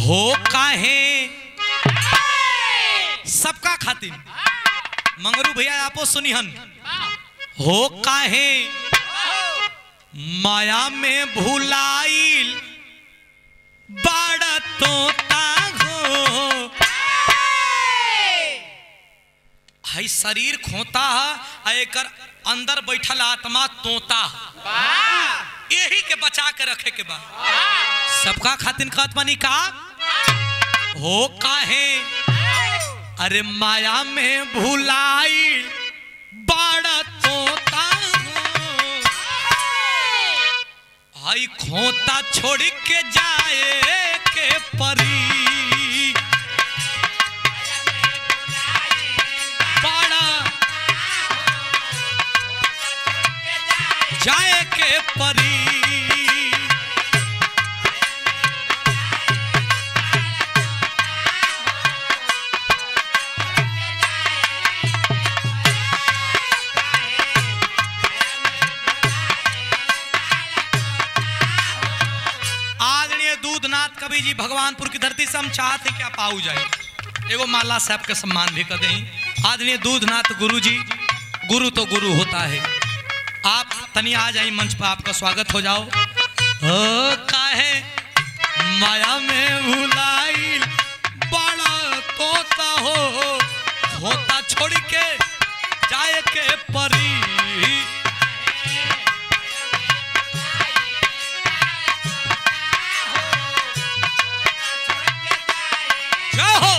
हो काहे सबका खातिर मंगरू भैया आपो सुनिहन हो काहे माया में भुलाइल बड़ा तोता हो हई शरीर खोता है आ एकर अंदर बैठल आत्मा तोता है यही के बचा के रखे के बा सबका खातिर कहत बानी का हो काहे अरे माया में भुलाई बड़ा तोता हो हई खोता छोड़ के जाए के परी बड़ा जाए के परी आदरणीय दूधनाथ कवि जी भगवानपुर की धरती से हम चाहते हैं कि आप आऊ जाए एगो माला साहब के सम्मान भी कर दें आदरणीय दूधनाथ गुरु जी गुरु तो गुरु होता है आप तनी आ जाइए मंच पर आपका स्वागत हो जाओ हो काहे माया में भुलाई बड़ा तोता हो होता छोड़ के जाए के परी जय हो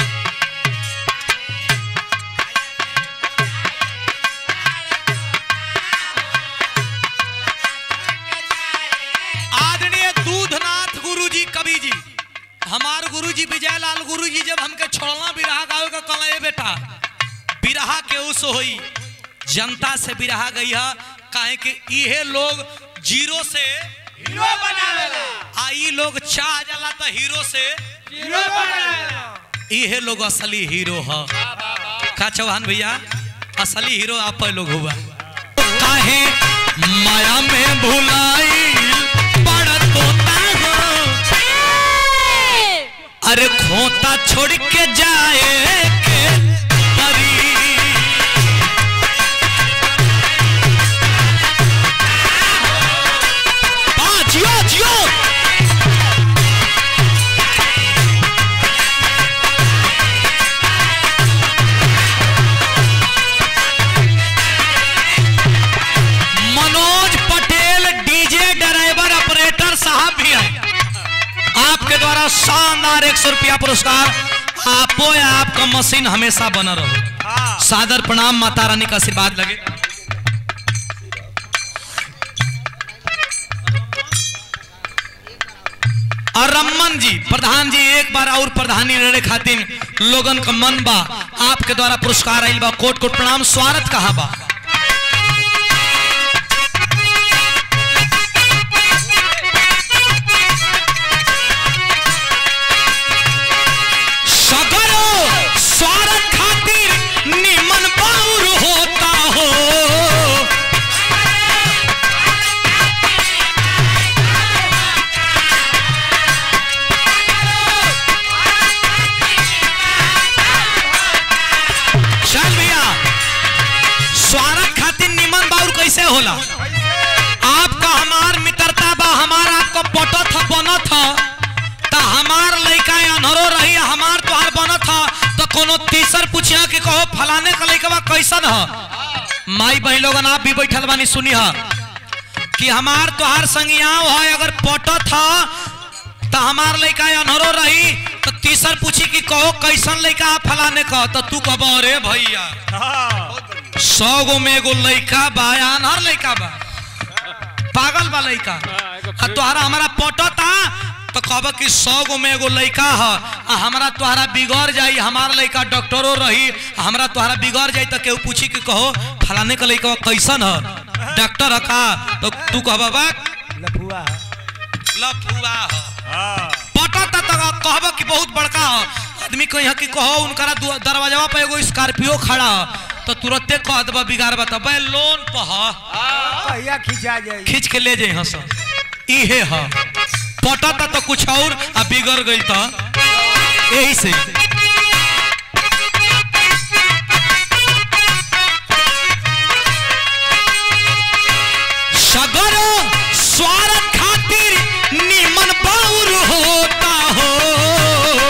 आदरणीय दूधनाथ गुरु जी कवि जी हमार गुरु जी विजय लाल गुरु जी जब हमके छोड़ना बिरहा गावे का कल ए बेटा बिरहा के उस होई जनता से बिरहा गई है काहे कि इहे लोग जीरो से हीरो बनावेला आई लोग चाह जाला तो हीरो से हीरो बनावेला इहे लोग असली हीरो ह का चौहान भैया असली हीरो आप लोग हुआ काहे माया में भुलाई बड़ा तोता हो अरे खोता छोड़ के जाए के परी वाह, जियो जियो Manoj Patel DJ driver operator साहब भी हैं आपके द्वारा शानदार एक सौ रुपया पुरस्कार आपो या आपका मशीन हमेशा बना रहो सादर प्रणाम माता रानी का आशीर्वाद लगे और रमन जी प्रधान जी एक बार और प्रधानी लड़े खातिर लोगन का मन बा आपके द्वारा पुरस्कार आइल बा कोट कोट प्रणाम स्वागत कहा बा सगरो स्वागत खातिर निमन बाउर होता हो चल भैया स्वागत खातिर निमन बाउर कैसे होला आपका हमार मित्रता बा हमार आपका पटत ह बनत ह त हमार लइका अनहरो रही हमार तोहार बनत ह त कोनो तीसर पूछिया कि कहो फलाने का लइकवा कैसन ह माई बहन लोगन आप भी बैठल बानी सुनी ह कि हमार तोहार संगियाव है अगर पटत ह त हमार लइका अनहरो रही त तीसर पूछी कि कहो कैसन लइका ह फलाने का त तू कहब अरे भैया सौ गो में एगो लइका बा या अनहर लइका बा पागल बा लइका आ तोहरा हमारा पटता तो कहब कि सौ गो में एगो लइका ह आ हमारा तोहरा बिगड़ जाई हमार लइका डॉक्टरो रही आ हमरा तोहरा बिगड़ जाई तो केहू पूछी कि कहो फलाने का लइका कैसन ह डॉक्टर ह का तो तू कहब बा लफुआ लफुआ ह हाँ पटता तो कहब कि बहुत बड़का ह आदमी कही कि कहो उनकरा दु- दरवाजा पे एगो स्कॉर्पियो खड़ा ह तो तुरंते कह देबा बिगाड़ बता बे लोन पर ह कहिया खिंचा जाई खींच के ले जाई हस इहे ह पटता तो कुछ और आ बिगड़ गई तो यही से सगर स्वार्थ खातिर निमन बाउर होता हो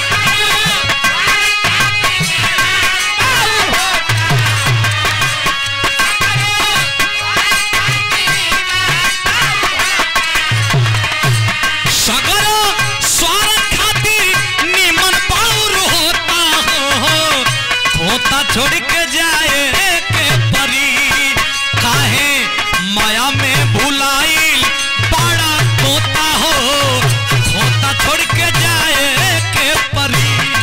सगर स्वार्थ खातिर निमन बाउर होता हो होता छोड़ के जाए के परी काहे माया में भुलाइल बड़ा तोता हो होता छोड़ के जाए के परी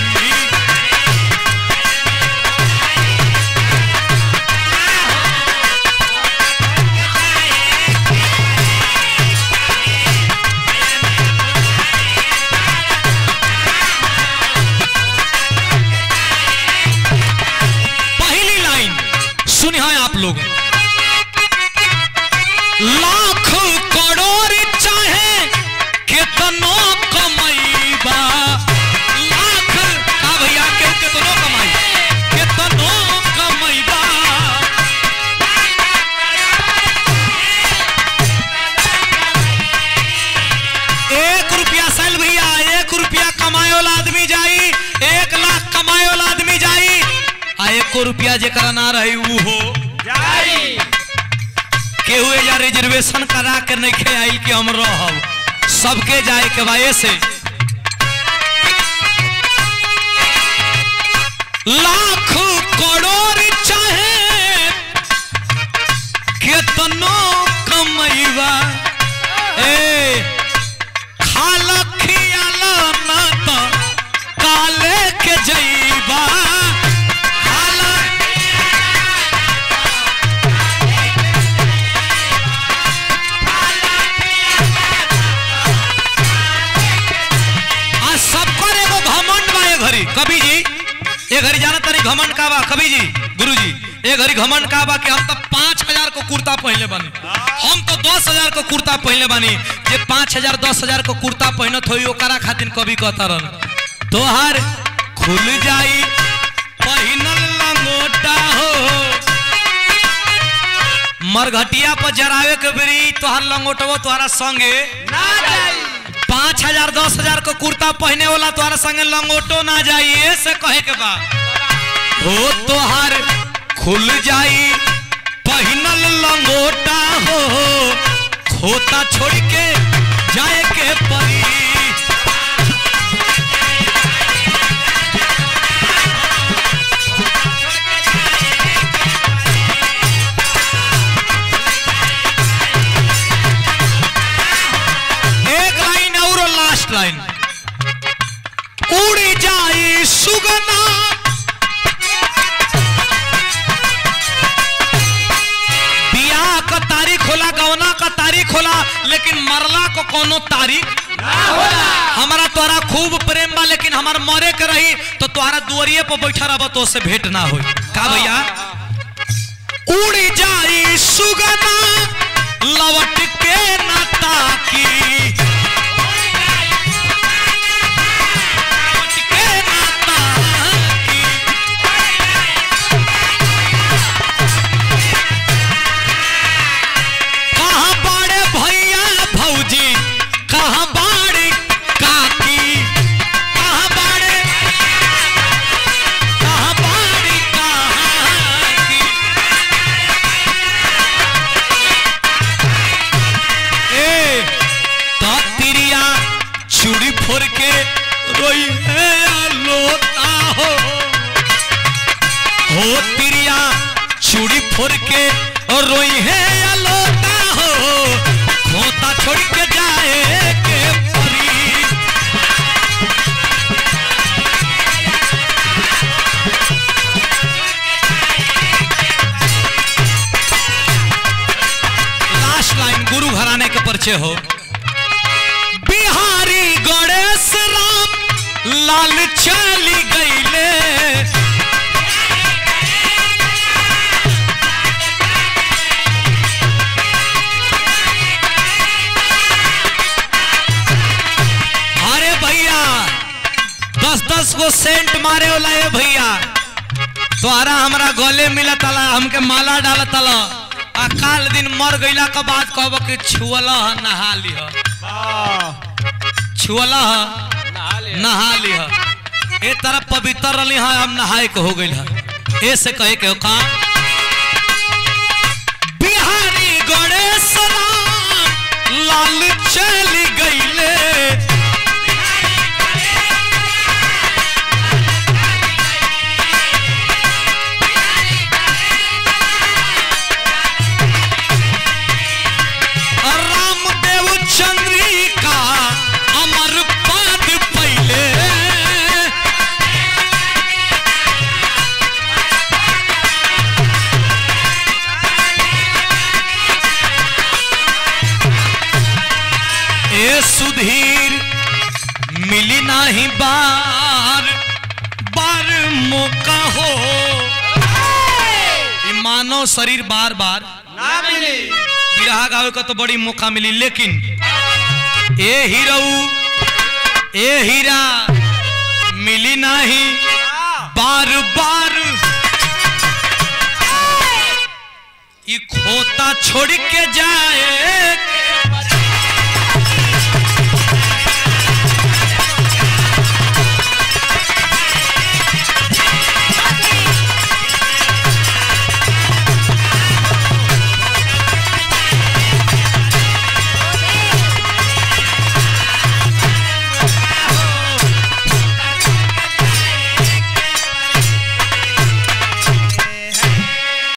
पहली लाइन सुनिए आप लोग लाख करोड़ चाहे कितनो कमाईबा लाख का भैया के कितनो कमाई कितनो कमाईबा एक रुपया साल भैया एक रुपया कमाए वाला आदमी जाई एक लाख कमाए वाला आदमी जाई आ एको रुपया जेकरा ना रही ऊ हो जाई केहू या रिजर्वेशन करा के नहीं खे आई कि हम रहब सबके जाए के वजह से लाख करोड़ चाहे केतनो कमैबा ए खाल खियाल ना तो काले के जैबा खाल आ सबकर एगो घमंड बा ए घड़ी कवि जी ए घड़ी जाना तनी घमंड का बा कवि जी गुरु जी ए घड़ी घमंड का बा कि हम तो पाँच हजार को कुर्ता पहनले बानी हम तो दस हजार को कुर्ता पहनले बानी जे पाँच हजार दस हजार को कुर्ता पहनत होई ओकरा खातिर कवि कहता रहन तोहार खुल जाई पहिनल लंगोटा हो मरघटिया पर जरावे के बेरी तोहार लंगोटवो तोहरा संगे ना जाई पाँच हजार दस हजार को कुर्ता पहने वाला तोहरा संगे लंगोटो ना जाइए से कहे के बा हो तोहार खुल जाई पहिनल लंगोटा हो खोता छोड़ के जाए के परी एक लाइन और लास्ट लाइन उड़ी जाई सुगना बियाह का तारीख होला गौना का तारीख होला लेकिन मरला को कोनो तारीख ना होला हमारा तोरा खूब प्रेम बा लेकिन हमार मरे के रही तो तोहरा दुआरिये पर बैठा रह तो से भेंट ना होई का भैया उड़ी जाई सुगना लवट के ना ताकी लवट के ना ताकी कहाँ बाड़े भैया भौजी कहाँ बाड़े काकी कहाँ बाड़े कहाँ बाड़े काकी ए तो तिरिया चूड़ी फोड़ के रोई है लोता हो हो तिरिया चूड़ी फोड़ के और रोई है लोता हो खोता छोड़ के जाए के परी लास्ट लाइन गुरु घराने के परिचय हो बिहारी गणेश राम लाल चली गईले दस गो सेंट मारे वाला ए भैया तोहरा हमरा गले मिला तला हमके माला डाला तला आ काल दिन मर गईला के बाद कहब कि छुअला ह नहा लिह छुअला ह नहा लिह ए तरह पवित्र रही है हम नहाए के हो गई है ए से कहे के का बिहारी गणेश राम लाल चल गईले रामदेव चंद्रिका अमर पाद पहले ए सुधीर मिली नाही बार बार मौका हो ई मानव शरीर बार बार ना मिली बिरहा गावे का तो बड़ी मौका मिली लेकिन ए हीरो ए हीरा मिली नहीं बार बार ई खोता छोड़ के जाए